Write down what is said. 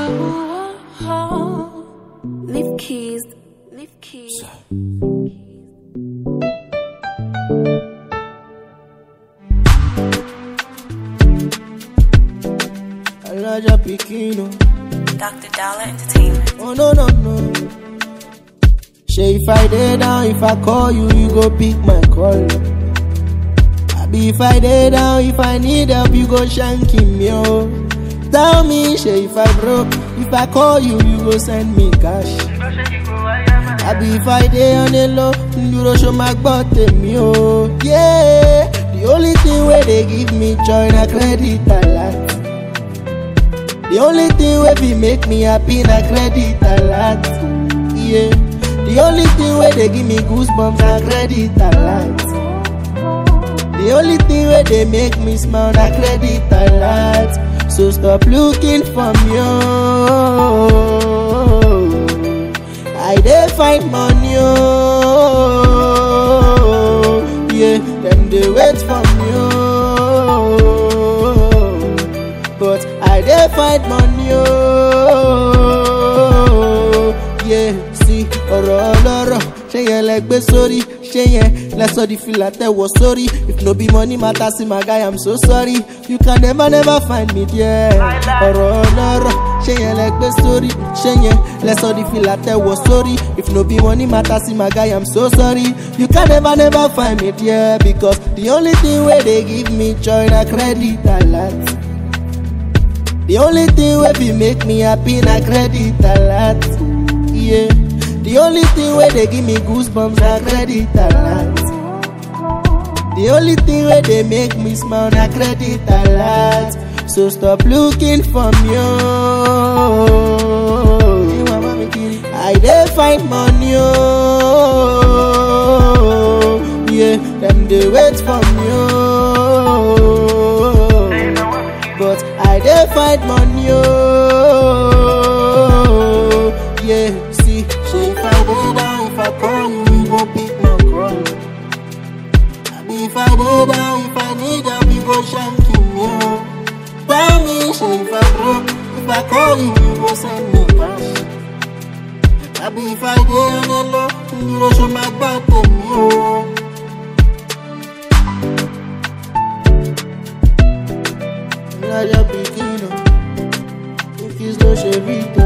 Leave keys. Leave keys. Elijah Pikino. Dr. Dollar Entertainment. Oh no no no. Say if I dey down, if I call you, you go pick my call. Abi if I dey down, if I need help, you go shank him yo. Tell me, say if I broke, if I call you, you go send me cash. Abi if I dey on the low, you go show my bottom yo. Yeah, the only thing where they give me joy na credit alert. The only thing wey be make me happy na credit alert. Yeah. The only thing wey dey give me goosebumps na credit alert. The only thing wey dey make me smile na credit alert. So stop looking for me. Oh. I dey find money. Oh. Yeah, them dey wait for me. Oh. But I dey find money. Oh. Yeah, see ọ̀rọ̀ ọlọ́rọ̀ ṣé yẹn lẹ gbé sórí ṣé yẹn lẹ sọ di fìlà tẹ̀wọ̀ sórí if no be money matter see my guy i'm so sorry you can never never find me there ọ̀rọ̀ ọlọ́rọ̀ ṣé yẹn lẹ gbé sórí ṣé yẹn lẹ sọ di fìlà tẹ̀wọ̀ sórí if no be money matter see my guy i'm so sorry you can never never find me there because the only thing wey dey give me joy na credit alert. The only thing wey be make me happy na credit alert. Yeah. The only thing wey dey give me goosebumps na credit alert. The only thing wey dey make me smile na credit alert. So stop looking for me. Oh. I dey find money. Oh. Yeah, them dey wait for me. Oh. But I dey find money. Oh. Yeah, see, say if I dey down, if I call you, you go pick my call. Abi if I dey down, if I need help, you go shank me. Oh. Tell me, say if I broke, if I call you, you go send me cash. Abi if I dey on the low, you go show my back to me. Oh. Elijah Pikino, if it's no Chevito.